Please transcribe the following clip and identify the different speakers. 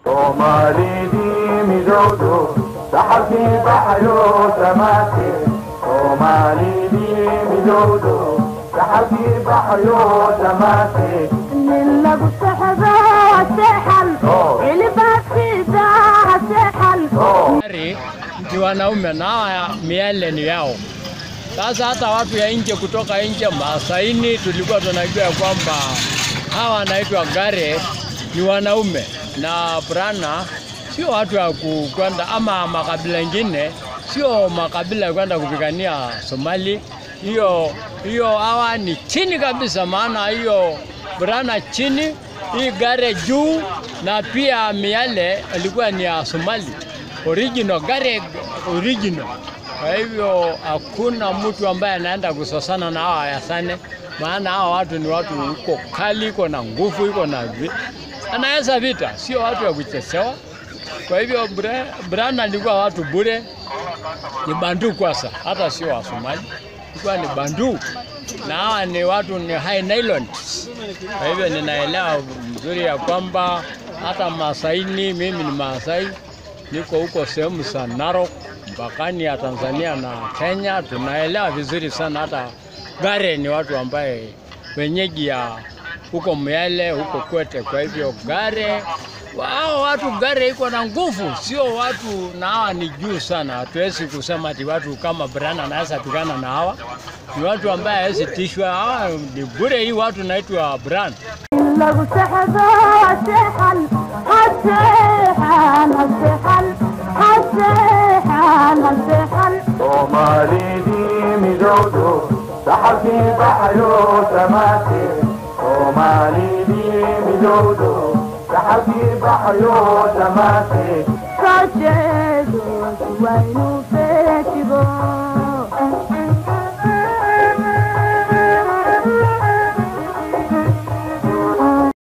Speaker 1: soomaalidii midowdo saxabkii baxayo samaate soomaalidii midowdo saxabkii baxayo samaate
Speaker 2: nin lagu sexdo seexan ilibaadkiisa seexan
Speaker 3: Gari ni wanaume na hawa miale ni yao. Sasa hata watu ya nje kutoka nje Masaini tulikuwa tunajua ya kwamba hawa wanaitwa Gare ni wanaume na Brana sio watu wa ku- kwenda ama makabila ingine, sio makabila ya kwenda kupigania Somali. Hiyo hiyo hawa ni chini kabisa, maana hiyo Brana chini, hii Gare juu, na pia miale ilikuwa ni ya Somali original, Gare original. Kwa hivyo hakuna mtu ambaye anaenda kusosana na hawa Yasane, maana hawa watu ni watu uko kali, iko na nguvu, iko na vi- anaweza vita, sio watu wa kuchezewa. Kwa hivyo Bra- Brana alikuwa watu bure, ni bandu kwanza, hata sio wa Somali, ilikuwa ni bandu na hawa ni watu ni high Nilotes. Kwa hivyo ninaelewa mzuri ya kwamba hata Masaini, mimi ni Maasai, niko huko sehemu za Narok mpakani ya Tanzania na Kenya, tunaelewa vizuri sana. Hata Gare ni watu ambaye wenyeji ya huko Miale, huko Kwete. Kwa hivyo Gare wao watu Gare iko na nguvu, sio watu na hawa ni juu sana. Hatuwezi kusema ati watu kama Brana anaweza pigana na hawa, ni watu ambaye hawezi tishwa. Hawa ni bure, hii watu naitwa Brana.
Speaker 2: nin lagu sexdo seexan haseexan haseexan haseexan haseexan
Speaker 1: soomaalidii midowdo saxabkii baxayo samaate soomaalidii midowdo saxabkii baxayo samaate
Speaker 2: soo jeedo waynu feejigo